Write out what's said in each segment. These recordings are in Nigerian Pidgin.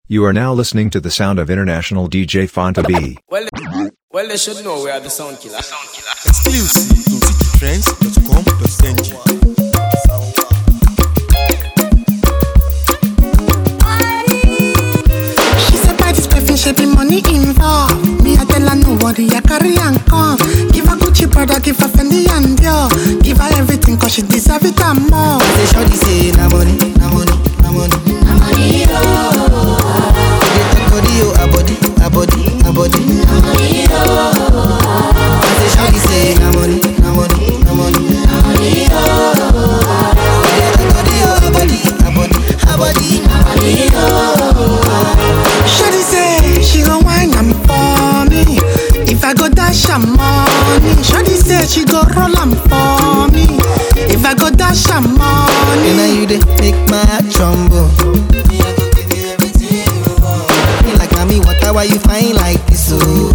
You are now listening to the sound of international DJ Fonta B. Well, well, they should know we are the sound killer. Exclusive to citytrends.com.ng. She said by this perfume, she be money involved. Me, I tell her no worry, I carry and come. Give her Gucci brother, give her Fendi and Dior. Give her everything cause she deserve it and more. Say shorty say na money, na money, na money. Na money They talk body oh, a body, a body, a body. Na money Say shorty say na money, na money, na money. Na money They talk body oh, a body, a body, a body. Na money Shawty say she gon' wine am for me. If I go dash her money, Shawty say she go roll am for me. If I go dash her And now money, you dey make my heart tremble. Me, I go give you everything you want. Me like mommy, water, why you fine like this? Oh.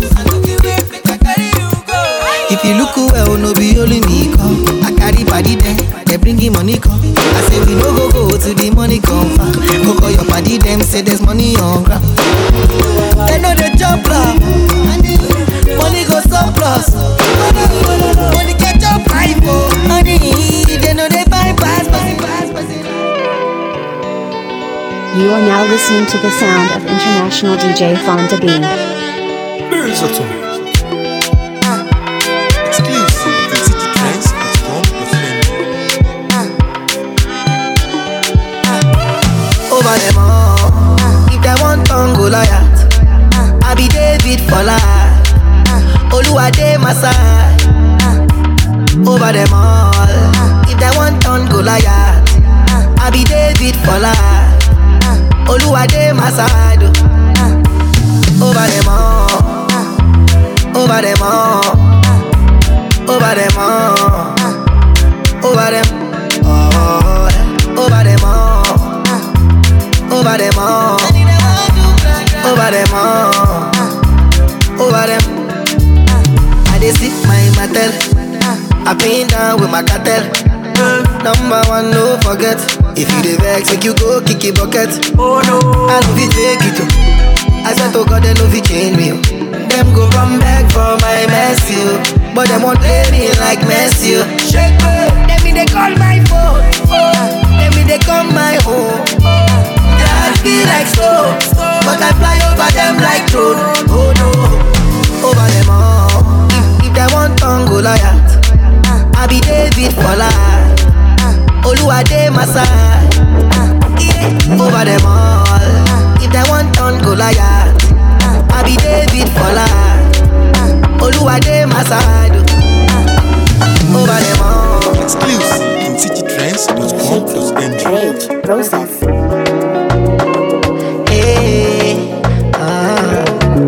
If you look well, no be only me come. I carry body them, they bring in money come. I say we no go go to the money come far. Go call your body them, say there's money on ground. They know they jump up. Money go surplus. Money catch up life, oh. Money, they know they buy pass, pass, pass, pass. You are now listening to the sound of international DJ Fonda B. Exclusive to citytrends.com.ng. over them all. If they want turn Goliath, I be David for life. Oluwade my side. Over them all. If they want turn Goliath, I be David for life. Oluwade my side. Over them all. Over them all. Over them all. Over them all. Over them all over them all, over them all, over them. I dey sip my mattel, I pin down with my cartel. Number one, no forget. If you dey vex, make you go kick it bucket. Oh no, I no fit take it. oh. I swear to God, they no fit change me. oh. Them go run back for my mess, you. But them won't play me like Messi. oh. Shake me, them me they call my phone. Oh, them me they come my home. That be like snow, but I fly over them like drone. Oh no, over them all. If, if they want turn Goliath, I be David for life. Oluwade my side. Yeah, over them all. If they want turn Goliath, I be David for life. Oluwade my side. Over them all. Exclusive to citytrends.com.ng. Rage Process. Hey, ah,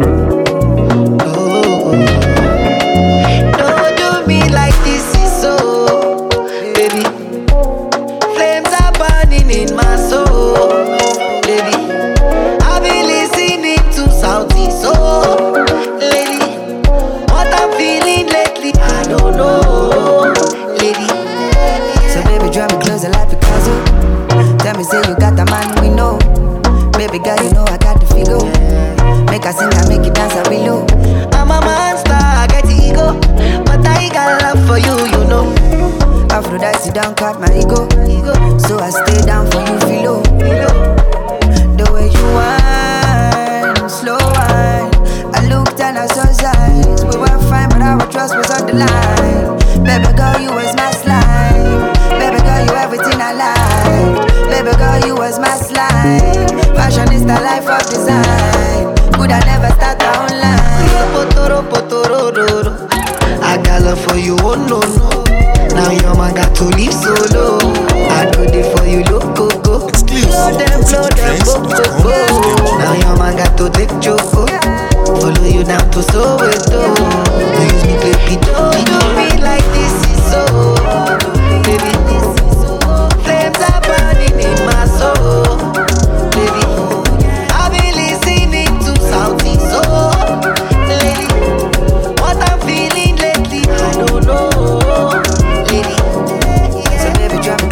oh. Don't do me like this is so, baby. Flames are burning in my soul, baby. I've been listening to Saudi soul, lady. What I'm feeling lately, I don't know, lady. So baby, draw me closer like Picasso. Tell me, say you got the man we know. Baby girl, you know I got the figure. Make her sing and make you dance a below. I'm a monster, I get the ego, but I got love for you, you know. Aphrodite don't cut my ego. So I stay down for you, filo. The way you whine, slow whine. I looked and I saw signs. We were fine, but our trust was on the line. Baby girl, you was my slime. Baby girl, you everything I like. Baby girl, you was my slime. Fashion is the life of design. Could I never start our own line? Potoro, potoro, roro. I got love for you, oh no, no. Now your man got to leave solo. I do it for you, look, go, go. Exclusive Blow them, to blow them, go, go, go. citytrends.com.ng. Now your man got to take choco. Follow you down to Soweto. You use me, baby, don't do me like this is so. Baby, this is so. Flames are burning in my soul. Baby, I've been listening to Saudi soul. Lady, what I'm feeling lately, I don't know. Lady, So baby, drop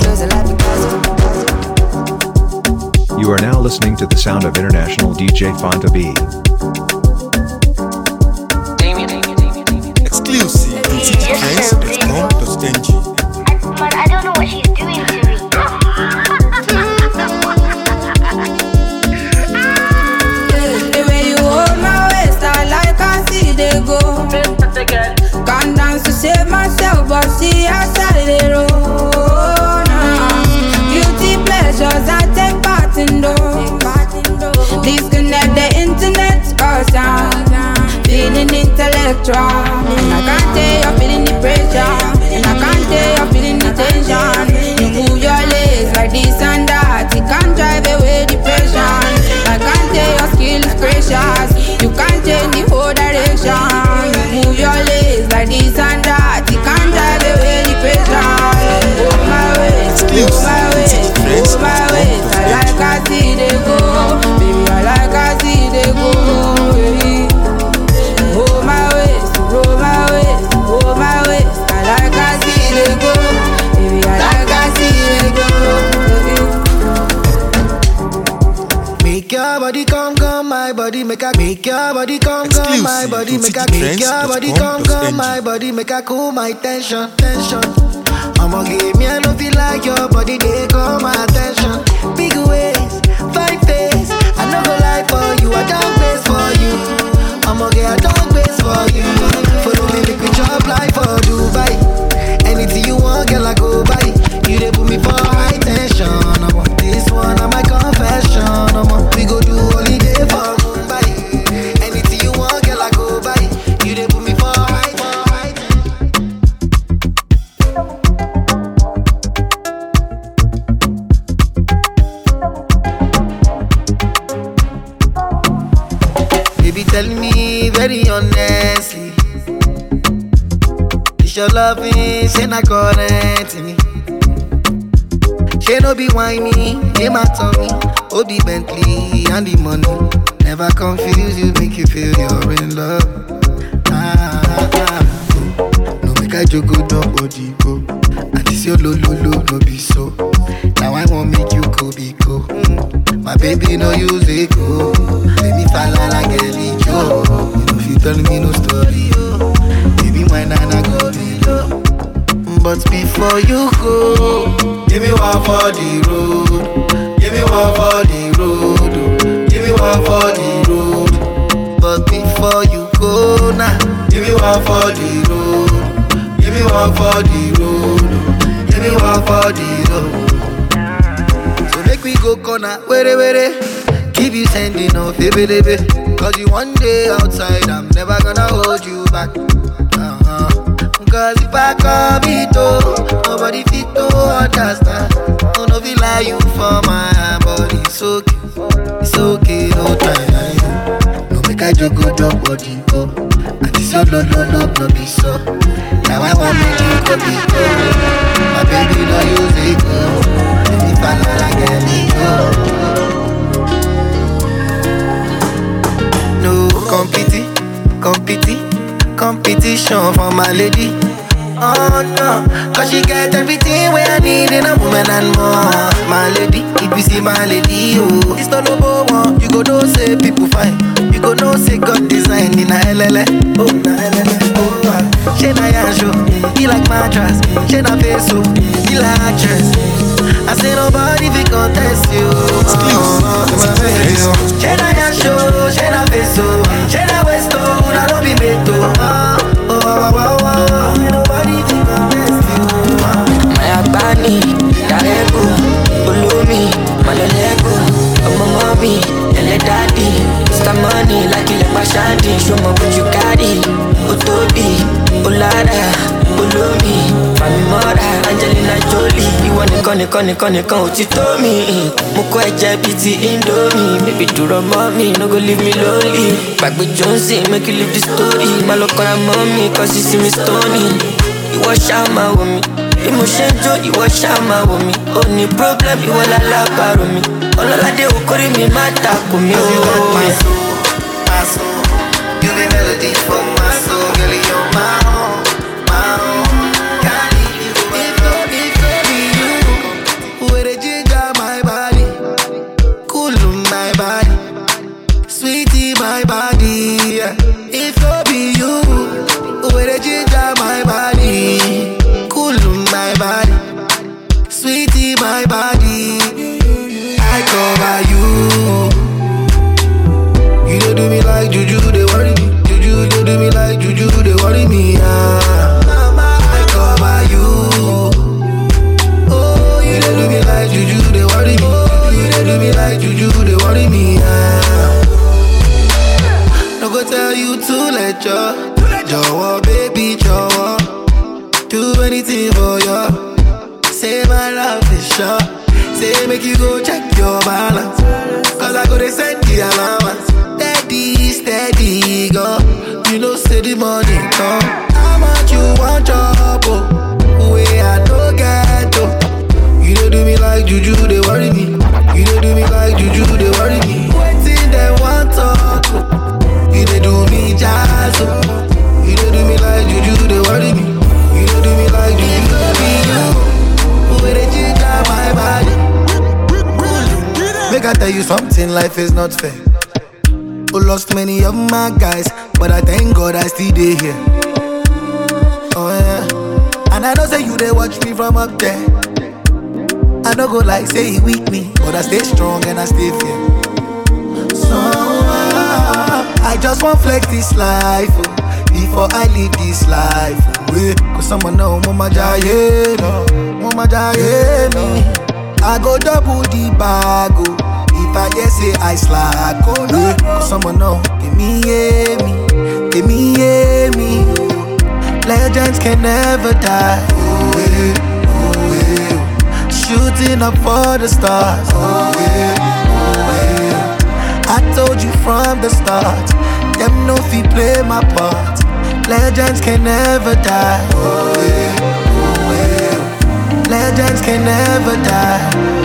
You are now listening to the sound of international DJ Fonta B. Exclusive on citytrends.com.ng. But I don't know what she's doing to me. The way you hold my waist, I like I see they go. Can't dance to save myself, but see outside the road. Nah. Beauty pleasures, I take part in those. Disconnect the internet, cause I'm feeling intellectual. And I can't tell you're feeling the pressure. And I can't tell you're feeling the tension. You move your legs like this and that. It can't drive away depression. I can't tell your skill is precious. You can't change the whole direction. You move your legs like this and that. It can't drive away depression. Oh my ways, oh my ways, oh my ways. I like I see they go, baby. I like I see they go. Baby. Oh my ways, oh my ways, oh my ways. I like I see they go, baby. I like I see they go. Baby. Make your body come, come, my body make a make your body come, come, my Exclusive body to make a make your body come, come, my citytrends.com.ng. body make a cool my tension, tension. I'ma give me, I don't feel like your body, they call my attention. Big ways, fine face, I no go lie for you, I don't base for you. I'ma get a dog base for you. Follow me, make we chop life for Dubai. Anything you want, girl, I go buy. You they put me for high tension. I'm on this one, I'm my confession. I'm on, we go do holiday for Mumbai. Anything you want, girl, I go buy. You they put me for high, for high. Baby, tell me very honestly. Is your loving, say not current me. She no be whiny, name my tummy. Oh, the Bentley and the money. Never confuse you, make you feel you're in love. Ah, ah, ah. No make I joke, go down body go. And this your lo lo lo no be so. Now I won't make you go be go. Mm. My baby no use it go. Let me fall like a Joe. You know if you tell me no story, oh. Baby my nana go be low. But before you go, give me one for the road. Give me one for the road. oh. Give me one for the road. But before you go now, give me one for the road. Give me one for the road. oh. Give me one for the road. So make we go corner, were were. Keep you sending off, baby, baby. Cause you one day outside, I'm never gonna hold you back. Uh-huh. Cause if I come it oh, nobody fit to understand. Oh, no, feel like you for my body. It's okay, it's okay, no time. No make I joke, go drop body, go. And this your love, love, love, no be so. Now I want me to go be go. My baby, no use it, go. Let me fall like a go. No competi, competi, competition for my lady. Oh no, cause she get everything where I need in a woman and more. My lady, if you see my lady, oh, it's not no one. You go know say people fine. You go know say God design in a LLA. Oh, na LLA. Oh, ah. she na yanjo, he like mattress. She na peso, he like actress. I say nobody fi contest you. Oh, she na yanjo, she na peso, she na westo, na no be meto. Oh, oh, oh, oh, oh. Ain't nobody fi contest you. Oh. Mayabani, Darego, Ulumi, Malolego, ọmọ mọ́mí, ẹlẹ́ dádì, Mr. Money, lákìlẹ̀ pàṣádì, ṣọmọ bójú kárì, ó tóbi, ó lára, olómi, fàmì mọ́ra, Angelina Jolie, ìwọ nìkan nìkan nìkan nìkan ò ti tó mi. Mo kọ́ ẹ̀jẹ̀ bíi ti Indomie, baby dúró mọ́ mi, no go leave me lonely. Gbàgbé Johnson, make you leave the story, má lọ kọ́ra mọ́ mi, cause you see me stony. Ìwọ ṣáà máa wò mí, bí mo ṣe ń jó ìwọ ṣáà máa wò mí ó ní problem ìwọ lálábàárò mi ọlọ́ládé okòrí mi má takò mí Cause you got my o. soul, my soul. You be melody for my soul, girl. You're my own, my own. Can't leave you if not, if not be you. Where the ginger my body, body. Sweetie, my body. Yeah. If no be you, where the ginger my body. Cool my body. Sweetie, my body. I cover you. You don't do me like juju, they worry me. Juju, they do me like juju, they worry me. Ah. I cover you. Oh, you don't do me like juju, they worry me. You don't do me like juju, they worry me. Ah. No go tell you to let you. Jọ̀wọ́, baby, jọ̀wọ́. Do anything for you. Say my love is sure. Say make you go check your balance. Cause I go to send the allowance. Steady, steady, go. You know, say the money come. How much you want job, oh? Way I don't get, oh. You don't do me like juju, they worry me. You don't do me like juju, they worry me. Waiting, they want talk, oh. You don't do me jazz, oh. You don't do me like juju, they worry me. You don't do me like juju, they be you. Where they ginger my body. Make I tell you something, life is not fair. Who lost many of my guys, but I thank God I still dey here. Oh yeah, and I know say you they watch me from up there. I don't go like say he weak me, but I stay strong and I stay fair. So ah, I just want flex this life oh, before I leave this life. Oh, yeah. Cause someone know mama jaye, no, mama jaye me. I go double the bag oh, if I just say I slack. Oh yeah. Cause someone know give me yeah me, give me yeah me. oh. Legends can never die. Oh yeah, oh yeah. Shooting up for the stars. Oh yeah, oh yeah. I told you from the start, them no fi play my part. Legends can never die. Oh yeah, oh yeah. Legends can never die.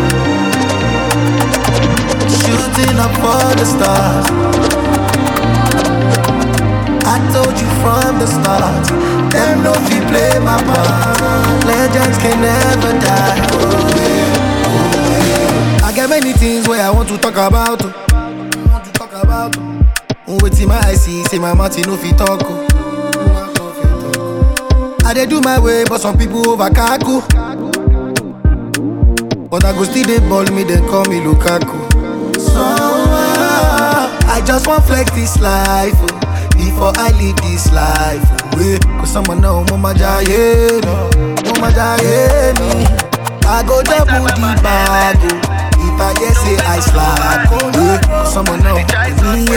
Shooting up for the stars. I told you from the start, them no fi play my part. Legends can never die. Oh yeah, oh yeah. I got many things where I want to talk about. oh. want to talk about. oh. Wetin my eye see, say my mouth e no fit talk. oh. I dey do my way, but some people over kaku. But I go still dey ball me, then call me Lukaku. So ah, I just want flex this life oh, before I leave this life. Oh, yeah. Cause someone know mama jaye, no, mama jaye me. I go double the bag oh, if I just say I slack. Oh, yeah. Cause someone know me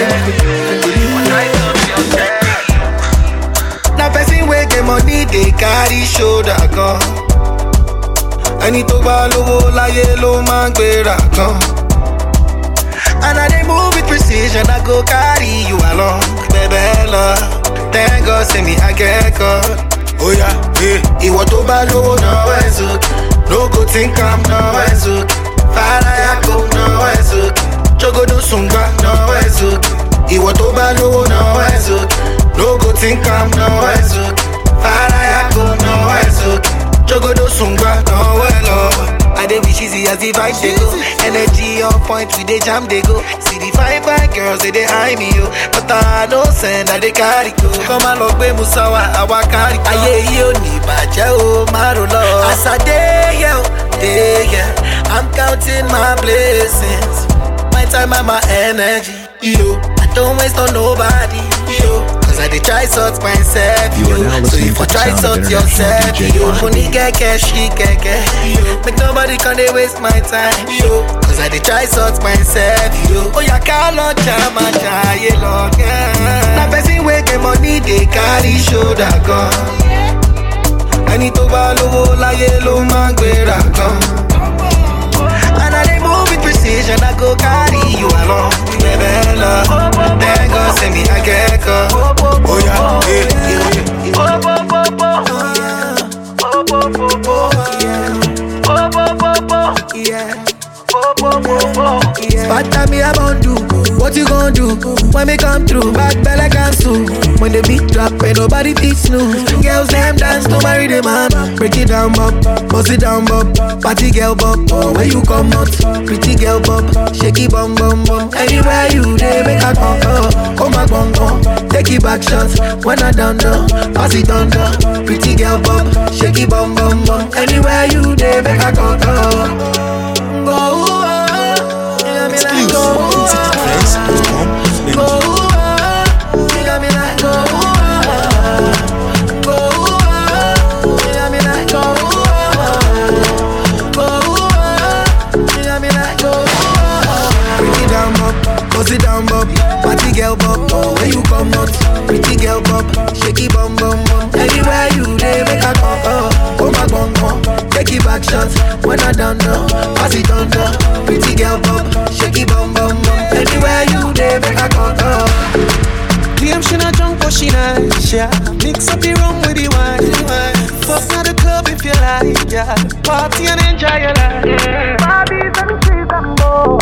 yeah. Na person wey get money dey carry shoulder gan. Ẹni tó bá lówó láyé ló máa ń gbéra gan. And I dey move with precision, I go carry you along. Bẹ̀bẹ̀ lọ, thank God say me I get God. Oya, eh. Ìwọ tó bá lówó náwó ẹ̀ sókè. No go think am náwó ẹ̀ sókè. Fàlàyà kò náwó ẹ̀ sókè. Jogodo sùngbà náwó ẹ̀ sókè. Ìwọ tó bá lówó náwó ẹ̀ sókè. No go think am náwó ẹ̀ sókè. Fàlàyà kò náwó ẹ̀ sókè. Jogodo sùngbà náwó ẹ̀ lọ́wọ́. I dey wish easy as the vibe dey go. Energy on point, we dey jam dey go. See the fine fine girls they dey eye me yo, but I no send I dey carry go. Come and lọ gbé Musawa, àwa carry go. Ayé yìí ò ní bàjẹ́ o, má ro lọ. As I dey here, o, dey here, I'm counting my blessings. My time and my energy, yo. I don't waste on nobody, yo. Cause I dey try sort myself, You are yo. now So listening if I to the try sound of sort international yourself, DJ yo. Quantity. Money get cash, she get cash, yo. Make nobody can dey waste my time, yo. Cause I dey try sort myself, yo. Oh, yeah, call on jama jaye long, yeah. Na person wey get money dey carry shoulder gan. Ẹni tó bá lówó láyé ló máa ń gbéra gan. And I dey move with precision, I go carry you along. Bẹ̀bẹ̀ lọ, thank God say me I get God. Oh yeah, yeah, yeah. Spata me I won't do What you gon' do When me come through Back belle cancel When the beat drop Ain't nobody beat snooze Girls them dance to marry the man Break it down bop Bust it down bop Party girl bop oh, When you come out Pretty girl bop Shake it bum bum bum bum. Anywhere you dey, make a come come. Come back bum bum. Take it back shots when I done done. Pass it on down. Pretty girl bum, shake it bum bum bum. Anywhere you dey, make a come come. Go, oh, you got me like go, oh, Citytrends.com.ng. go, oh, you got me like go, oh, go, oh, you got me like go, oh, go, oh, you got me like go, oh. Pretty down bum, go sit down bum, party girl bum, oh where you come out? Pretty girl bum, shaky bum bum bum. Anywhere you dey, make a come, oh, come back bum bum. Take it back shots when I done done, pass it on down. Pretty girl bum, shaky bum bum bum. Anywhere you dey, make a come, oh. Claim she not drunk but she nice, yeah Mix up the rum with the wine, Fuck at the club if you like, yeah Party and enjoy your life Barbies and trees and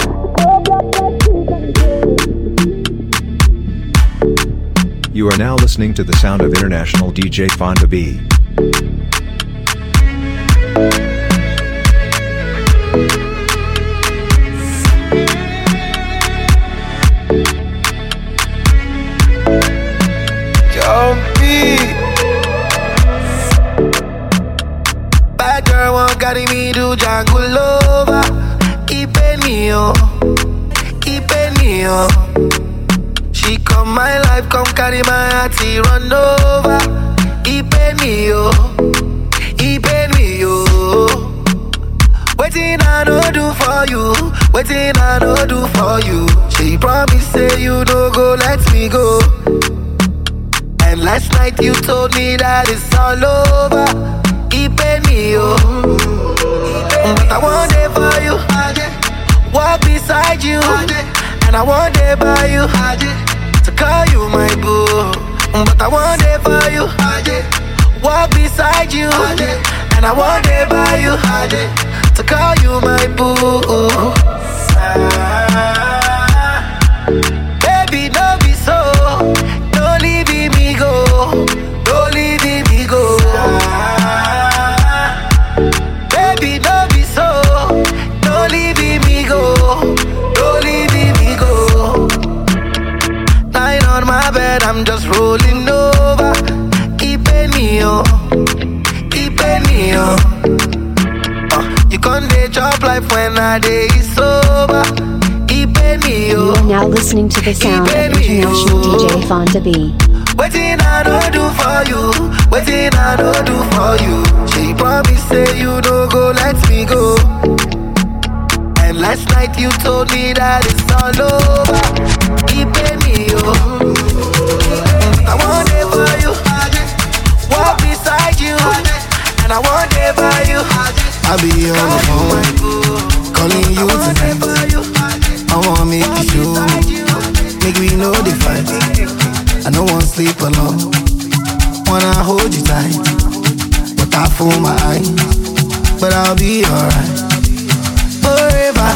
more You are now listening to the sound of international DJ Fonda B. Jumpy. Bad girl won't carry me to jungle over. Keep me oh, keep me oh. She come my life, come carry my heart, he run over. Keep me oh, keep me oh. Waiting I no do for you, waiting I no do for you. She promise say you no go let me go. And last night you told me that it's all over. Keep me oh, but I want it for you. Walk beside you, and I want it by you. To call you my boo, but I want it for you. Walk beside you, and I want it by you. To call you my boo. Baby, no be so. Don't leave me go. Don't leave me go. Baby, no be so. Don't leave me go. Don't leave me go. Lying on my bed, I'm just rolling over. Keeping me oh, keeping me oh. Uh, you can't dey chop life when I day sober. Keeping me You oh. are now listening to the sound of international DJ Fonda B. Waiting I don't do for you, waiting I don't do for you. She promised say you don't go, let me go. And last night you told me that it's all over. Keeping me oh, I want it for you. Walk beside you, and I want it for you. I be on the phone, calling you tonight. I wanna make you show me, make we know the fight. I don't want sleep alone, wanna hold you tight, but I fool my eyes. But I'll be alright forever.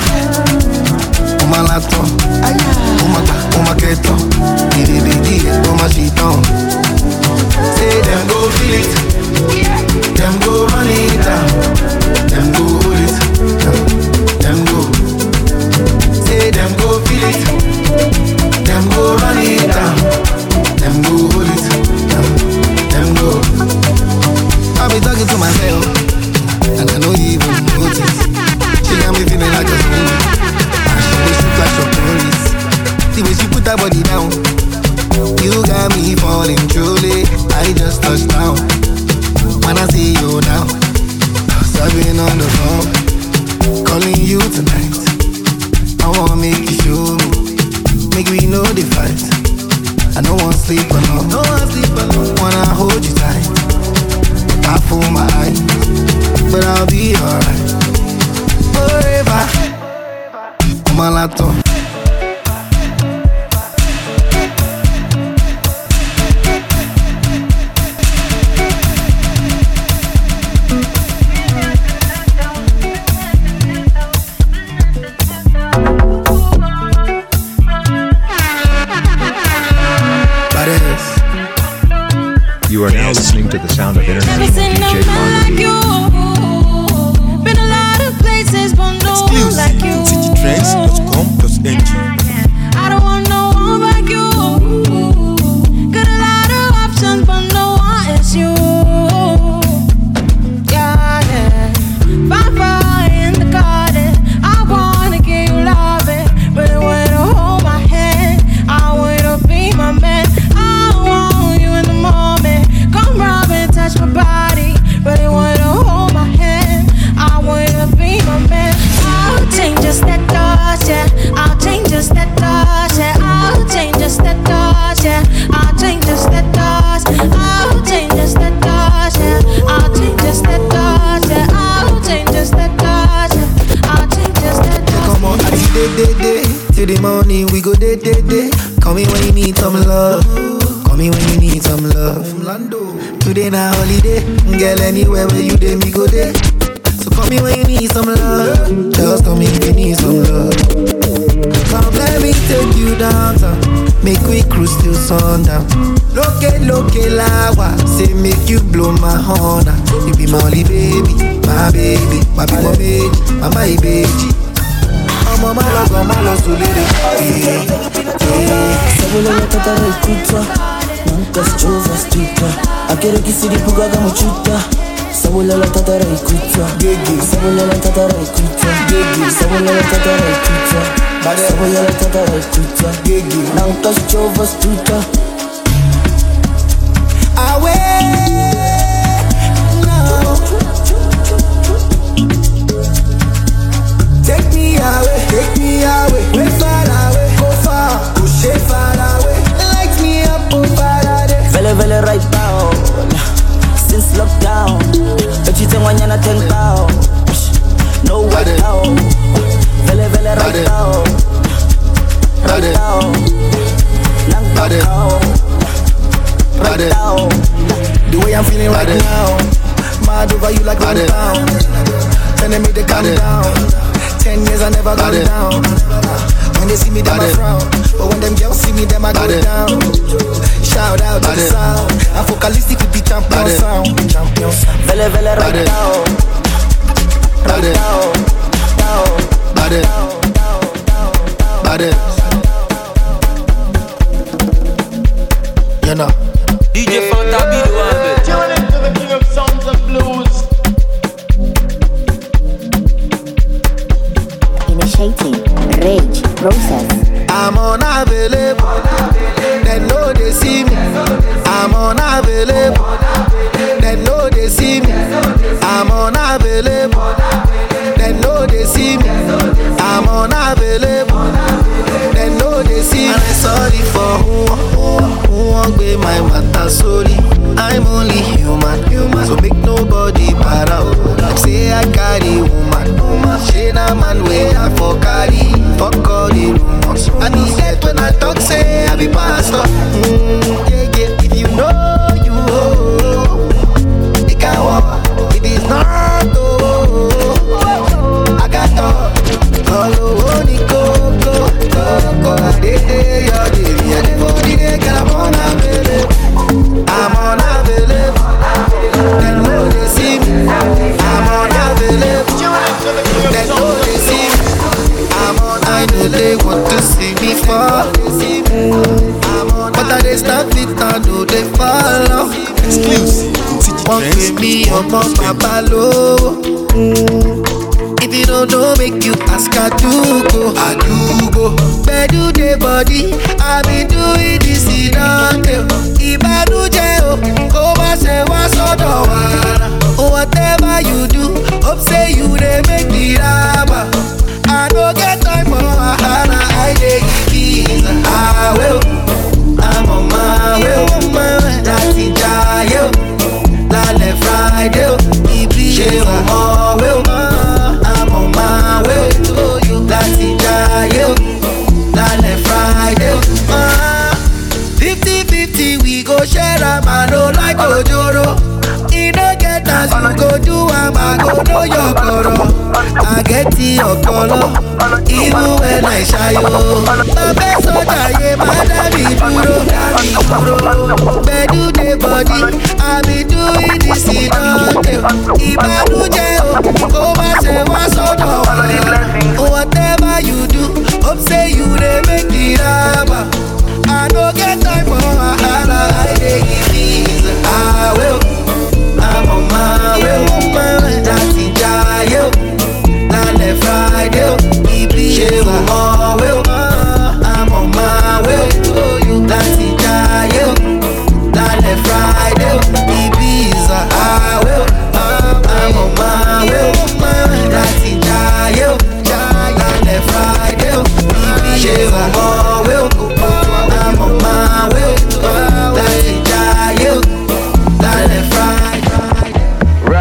On my laptop, on my on my keto, get it, get it, on my sheet on. Say them go feel it, them go run it down, them go hold it, them go. Say them go feel it, them go run it down, them go hold it, them go. I be talking to myself, and I know you even notice. She got me feeling like a zombie, and she way she flash up tourists. The way she put that body down, you got me falling truly. I just touched down. When I see you now, I've on the phone, calling you tonight. I wanna make you show me, make we know the fight. I don't wanna sleep alone, no wanna sleep alone. Wanna hold you tight, I fool my eyes, but I'll be alright forever. On my laptop. Badass. You are now listening to the sound of international Listen, DJ I'm not Fonda like B. you. Been a lot of places, but no one Exclusive like you. citytrends.com.ng. till the morning, we go day, day, day. Call me when you need some love. Call me when you need some love. Today na holiday, girl. Anywhere where you day, me go day. So call me when you need some love. Just call me if you need some love. Come let me take you downtown. Make we cruise till sundown. Loke loke lawa, say make you blow my horn. ah. You be my only baby, my baby, my big baby, my my baby. ọmọ má lọ gan má lọ sùn lédè. Sabulala tatara ikuta Nanka sichova stuka Akere kisiri puga kama chuta Sabulala tatara ikuta Sabulala tatara ikuta Sabulala tatara ikuta Sabulala tatara ikuta Nanka sichova stuka Take me away, take me away, way far away, go far, push it far away. Light me up, oh Faraday. Vele vele right down Since lockdown Ejite wanyana ten pound No way down Vele vele right down Right down Nang down Right down The way I'm feeling right now, mad over you like one pound. Telling me to calm down. Ten years I never go down. When they see me, them I frown. But when them girls see me, them I go down. Shout out to the sound. I'm focalistic with the champion sound. Champion sound. Vele vele right down Right down Down You know. DJ Fanta Bido Albert. Tune into the king of sounds and blues. Initiating rage process. I'm unavailable. They know they see me. I'm unavailable. They know they see me. I'm unavailable. They know they see me. I'm unavailable. They know they see me. And I'm sorry for who, who, who won't be my matter. Sorry, I'm only human. human. So make nobody para. oh. Them say I carry woman. woman. She na man way I for carry. Fuck all the rumors. I be dead when I talk say I be pastor. Mm, yeah, yeah. If you know you, oh, it can walk. If it's not, oh, I got talk. All over the coco, coco. I did it, your baby. And for the day, girl, I'm unavailable. I'm unavailable. They know they see me. I'm unavailable. They know they see me. I'm on. I know they want to see me fall. But I they stop it, I know they follow. Exclusive. Wọ́n pè mí ọmọ bàbá lówó. If you don't know, make you ask Adugo. Adugo. Bedu the body, I been doing this in a Ìbànújẹ́ o, kó má ṣe wá sọ́dọ̀ wa. Whatever you do, hope say you dey make me raba. I no get time for wahala, I dey give visa. Àwẹ̀ o, I'm on my way o, my way láti jayé o. Lálẹ́ Friday o, ibi ṣe o mọ̀ wé o. I'm on my way to you láti jayé o. Lálẹ́ Friday o. Fifty fifty we go share am, I no like ojoro. E no get as you go do am, I go know your koro. I get the okolo, even when I shy o. Bàbá sọ́jà yé má dábì dúró, dábì dúró. Gbẹ̀dú dé bọ̀dí, àbí doing this ìdánwò. Ìbànújẹ́ o, kó má ṣe wá sọ́dọ̀ wa. Whatever you do, hope say you dey make the raba. I no get time for wahala, I dey give visa. I will, I'm on my way, on my way, láti jayé o. Lálẹ́ Friday o, ibi ṣe o mọ̀ wé o. I'm on my way to you, láti jayé o. Lálẹ́ Friday o, Ibiza highway o. I'm on my way, on my way, láti jayé o. Lálẹ́ Friday o, ibi ṣe o mọ̀ wé o. I'm on my way, láti jayé o. Lálẹ́ Friday.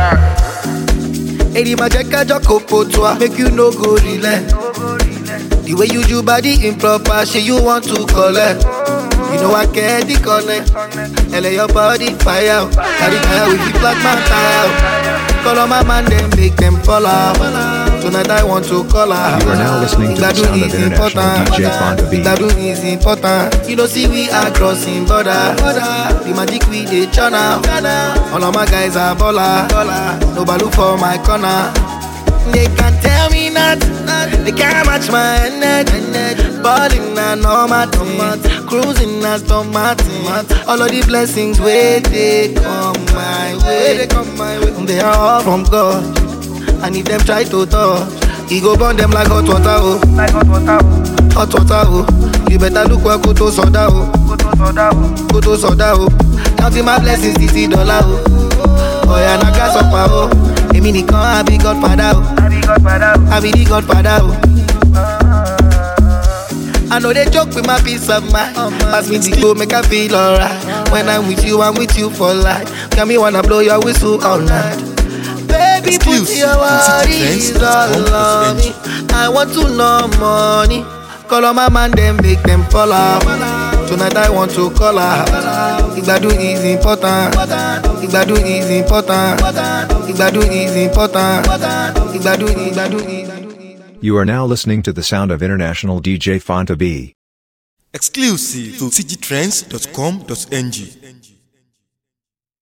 Èdè máa jẹ́ kájọ́ kò pò tó a, make you no go relent. The The way you do body improper, shit you want to collect. You know I get the connect. LA your body fire. Carry fire with the black man tire. Call on my man, then make them fall out. Tonight I want to call her. You are now listening to the Igbadun sound of is international important. DJ Fonta B. Igbadun is important. You know, see we are crossing border. The magic we dey channel. All of my guys are baller. No balu for my corner. They can't tell me nothing. They can't match my energy. Balling na normal thing. Cruising na Martin. All of the blessings where they come my way. They are all from God. And if them try to touch, he go burn them like hot water, oh. Like hot water, oh. Hot water, oh. You better look where Koto Soda, oh. Koto Soda, oh. Koto Soda, oh. Counting my blessings, this dollar, oh. Oh, yeah, na gas up, oh. Èmi nìkan, I be Godfather, oh. I be Godfather, oh. I be the Godfather, oh. I know they joke with my peace of mind. Pass me the go, make I feel alright. When I'm with you, I'm with you for life. Got me wanna blow your whistle all night. Baby, put Exclusive your from worries citytrends.com.ng. all on me. I want to know money. Call on my man, then make them fall out. Tonight I want to call her. Igbadun is important. Igbadun is important. Igbadun is important. Igbadun, Igbadun, Igbadun. You are now listening to the sound of international DJ Fonta B. Exclusive to citytrends.com.ng.